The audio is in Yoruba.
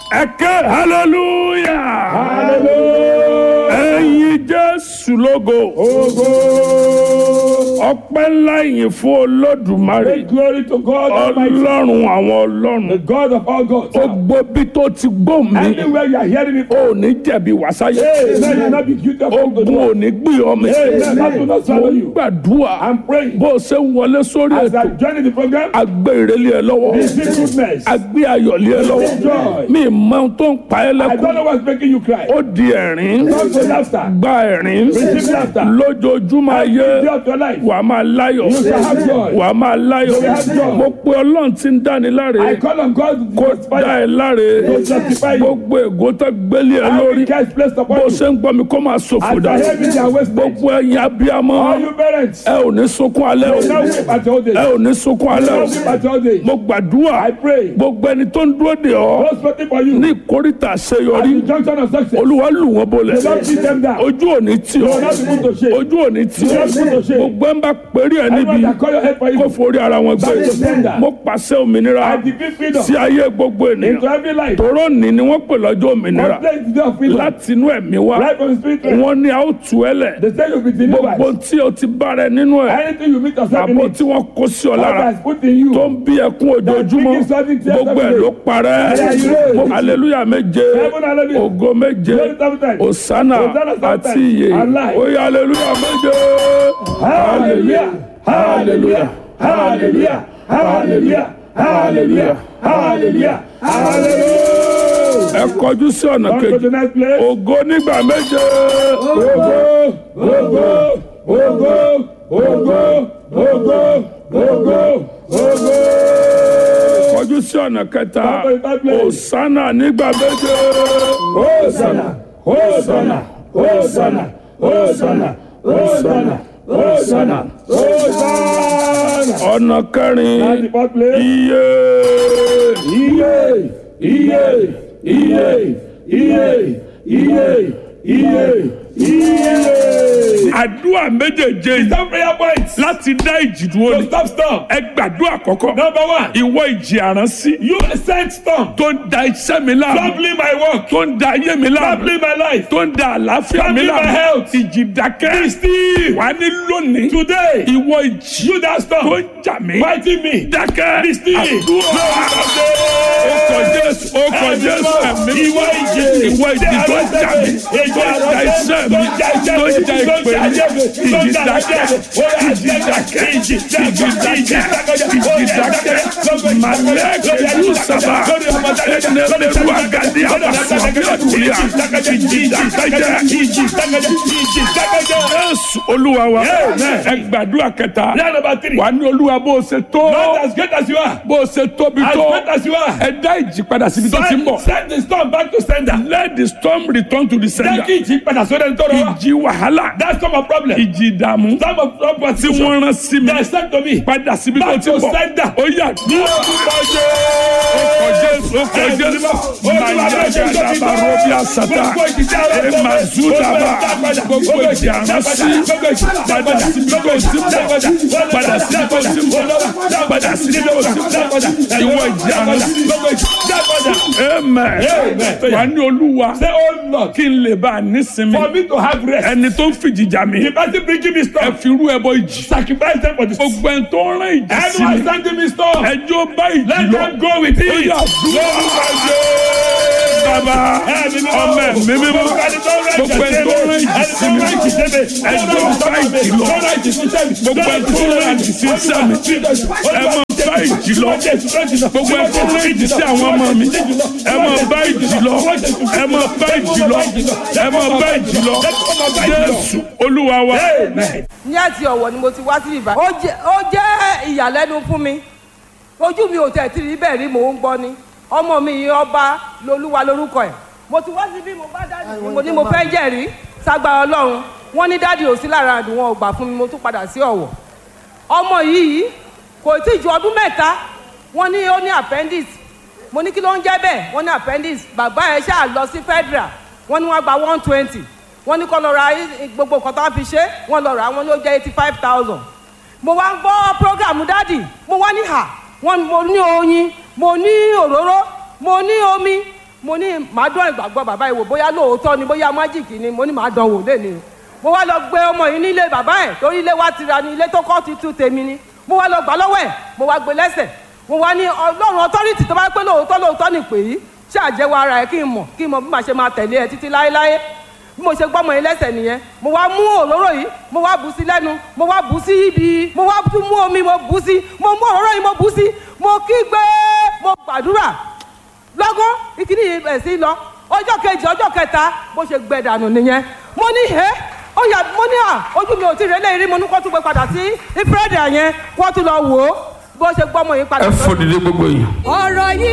ẹ̀kẹ́ hallelujah Hallelujah. ẹ̀yin jésù lógo Ogo. ọpẹ́ ńlá yìí fún olódùmarè Make glory to God Almighty, ọlọ́run àwọn the ọlọ́run God of all gods. gbogbo bí tó ti gbó mi Anywhere you are hearing me ò ní jẹ̀bi wàsáyé Amen. You will not be guilty of ogun ò ní gbé ọmọ Amen. That will not swallow you. gbàdúrà I'm praying. bó o ṣe ń wọlé sórí As I ètò join the program, agbé ìrẹ́lẹ̀ ẹ lọ́wọ́ receive goodness. agbé ayọ̀lẹ̀ ẹ lọ́wọ́ Joy. mi mọ ohun tó ń pa ẹ́ I don't lẹ́kùn know what's making you cry. ó di ẹ̀rín Don't go laughter. gba ẹ̀rín Receive laughter. lójoojúmọ́ ayé Day of your life. wà á máa láyọ̀ You shall have joy. wà á máa láyọ̀ You will have joy. mo pe ọlọ́run tí ń dáni láre I call on God to kó justify dá ẹ láre To justify you. gbogbo ègò tó gbélé ẹ lórí every curse placed bó upon you. ṣe ń gbọ́ mi kó máa ṣòfò As I dà hear me, they are wasted. gbogbo ẹ̀yin abiyamọ All you parents, ẹ ò ní sunkún alẹ́ o now weep at your old ẹ age. ò ní sunkún alẹ́ Now o weep at your old age. mo gbàdúrà I pray. gbogbo ẹni tó ń dúró de ọ Those waiting for you. ní ìkórìtà At àṣeyọrí the junction of success. olúwa lù wọ́n bolẹ̀ Do not beat them down. ojú òní tì Do ọ́ not be put to shame. ojú òní tì Do ọ́ not be put to shame. gbogbo ẹ̀ ń bá péré ẹ̀ níbi Everyone that call your head for kó you. forí ara wọn gbé Back to sender. mo pàṣẹ òmìnira I defeat freedom sí ayé gbogbo into ènìyàn every life. tòró ní ni wọ́n pè lọ́jọ́ òmìnira One place is day of freedom. láti inú ẹ̀mí wá Right from the spirit. realm. wọ́n ní a ó tú ẹ lẹ̀ They say you'll be gbogbo delivered. tí o ti bára ẹ nínú ẹ̀ Anything you meet yourself in àbò it. tí wọ́n kó sí ọ God lára has put in you. tó ń bí ẹkún ojoojúmọ́ gbogbo ẹ̀ ló parẹ́ Mo- hallelujah méje Heaven, hallelujah. ògo méje Glory seven times. osana Hosanna seven àti times. iye And life. oye hallelujah méje Hallelujah. Hallelujah. Hallelujah. Hallelujah. Hallelujah. Hallelujah. Hallelujah. ẹ kọjú sí ọ̀nà Come to kejì the next place. ògo nígbà méje Ogo, ogo, ogo, ogo, ogo, ogo, ogo. kọjú sí ọ̀nà kẹta Come to the third place. osana nígbà méje Hosanna, Hosanna, Hosanna, Hosanna, Hosanna, Hosanna, Hosanna. ọ̀nà kẹrin At the fourth place. iye Iye, iye, iye, iye, iye, iye, iye. àdúrà méjèèjé yìí Some prayer points. láti dá ìjì dúró So ni stop storm. ẹ gbàdúrà àkọ́kọ́ Number one, ìwọ ìjì àránsí you sent storm. tó ń da iṣẹ́ mi láàmú Troubling my work. tó ń da ayé mi láàmú Troubling my life. tó ń da àlàáfíà mi Troubling my láàmú health. ìjì dákẹ́ Be still. wà ní lónìí Today, ìwọ ìjì you that tó storm. ń jà mí Fighting me. dákẹ́ Be still. àdúrà ó kọ jésù ó kọ jésù ẹ̀mí Ìwọ ìjì. ìwọ ìjì tó ń jà mí tó ń da iṣẹ́ mi tó ń da ìpè mi ìjì dákẹ́ ìjì dákẹ́ ìjì dákẹ́ ìjì dákẹ́ ìjì dákẹ́ màlẹ́kẹ̀ sábà ẹnẹ́lẹ́rú àgàdé àbàfọ̀ àbíọ̀tìyà ìjì dákẹ́ jésù olúwa wa ẹ gbàdúrà kẹta Prayer number three. wà ní olúwa bó o ṣe tó Not as great as you are. bó o ṣe tóbi As tó great as you are. ẹ dá ìjì padà síbi tó ti ń bọ̀ Send, send the storm back to sender. let the storm return to the Jẹ́ sender kí ìjì padà sórí ẹni tó rọ wá. ìjì wàhálà That's not my problem. ìjì ìdààmú Some of some tí constitution. wọ́n rán sí mi They sent to me. padà síbi tó Back ti to ń bọ̀ sender. ó yà ní ọkọ̀ jésù ọkọ̀ jésù mayagada barobi asata emazudaba gbogbo ìjì àránsí padà síbi tó ti ń bọ̀ padà síbi tó ti ń bọ̀ padà síbi tó ti ń bọ̀ ìwọ ìjì àránsí amen wà ní olúwa Say, oh Lord, kí n lè bá a nísinmi for me to have rest. ẹni tó ń fìjìjà mi The person bringing me ẹ storm. fi rú ẹbọ ìjì Sacrifice them for the storm. gbogbo ẹni tó ń rán ìjì sí Anyone mi sending me storm. ẹjọ́ bá ìjì Let lọ them go with ó it. yà dúró bàbá ọmọ ẹ̀mí mímọ́ gbogbo ẹni tó ń rán ìjì sí mi ẹjọ́ bá ìjì lọ gbogbo ẹni tó ń rán ìjì sí iṣẹ́ mi ẹ mọ bá ìjì lọ gbogbo ẹni tó ń rán ìjì sí àwọn ọmọ mi ẹ mọ bá ìjì lọ ẹ mọ bá ìjì lọ ẹ mọ bá ìjì lọ jésù olúwa wa. ní àti ọ̀wọ̀ ni mo ti wá sí ibà. ó jẹ́ ó jẹ́ ìyàlẹ́nu fún mi ojú mi ò tẹ̀ tí rí bẹ́ẹ̀ rí mò ń gbọ́ ni ọmọ mi yìí ọba lolúwa lórúkọ ẹ̀ mo ti wá sí bí mo bá dáàdì mi mo ní mo fẹ́ jẹ́rìí ságbá ọlọ́run wọ́n ní dáàdì ò sí lára àdùn wọn ò gbà fún mi mo tún padà sí ọ̀wọ̀ ọmọ yìí kò tí ju ọdún mẹ́ta wọ́n ní ó ní appendix mo ní kí ló ń jẹ́ bẹ́ẹ̀ wọ́n ní appendix bàbá ẹ̀ ṣáà lọ sí federal wọ́n ní wọ́n gba one twenty wọ́n ní kó lọ ra i- gbogbo nǹkan tó wọ́n fi ṣe wọ́n lọ rà á, wọ́n ló jẹ́ eighty five thousand mo wá ń gbọ́ program dádì mo wá ní hà wọ́n mo ní oyin mo ní òróró mo ní omi mo ní màá dán ìgbàgbọ́ bàbá yìí wò bóyá lóòótọ́ ni bóyá májìkì ni mo ní màá dán wò lẹ́ni mo wá lọ gbé ọmọ yìí nílé bàbá ẹ̀ torí ilé wa ti ra ni ilé tó kọ́ ti tú tèmi ni mo wá lọ gbà lọ́wọ́ ẹ̀ mo wá gbé lẹ́sẹ̀ mo wá ní ọlọ́run ọtọ́rìtì tó bá pé lóòótọ́ lóòótọ́ ni pè yí ṣáàjẹ́wọ́ ara ẹ̀ kí n mọ̀ kí n mọ̀ bí màá ṣe máa tẹ̀lé ẹ títí láéláé bí mo ṣe gbọ́mọ yìí lẹ́sẹ̀ nìyẹn mo wá mú òróró yìí mo wá bù sí lẹ́nu mo wá bù sí ibi mo wá tún mú omi mo bù sí mo mú òróró yìí mo bù sí mo kígbe mo gbàdúrà lọ́gán ìkíní yìí bẹ̀ sí lọ ọjọ́ kejì ọjọ́ kẹta bó ṣe gbẹ dànù nìyẹn mo ní ẹ́ ó yà mo ní à ojú mi ò tí ì rẹ́lẹ̀ rí mo ní kó tún gbé padà sí ìfúrẹ́dì yẹn kó tún lọ wò ó bó ṣe gbọ́mọ yìí padà. ẹ fò dìde gbogbo yìí. ọ̀rọ̀ yìí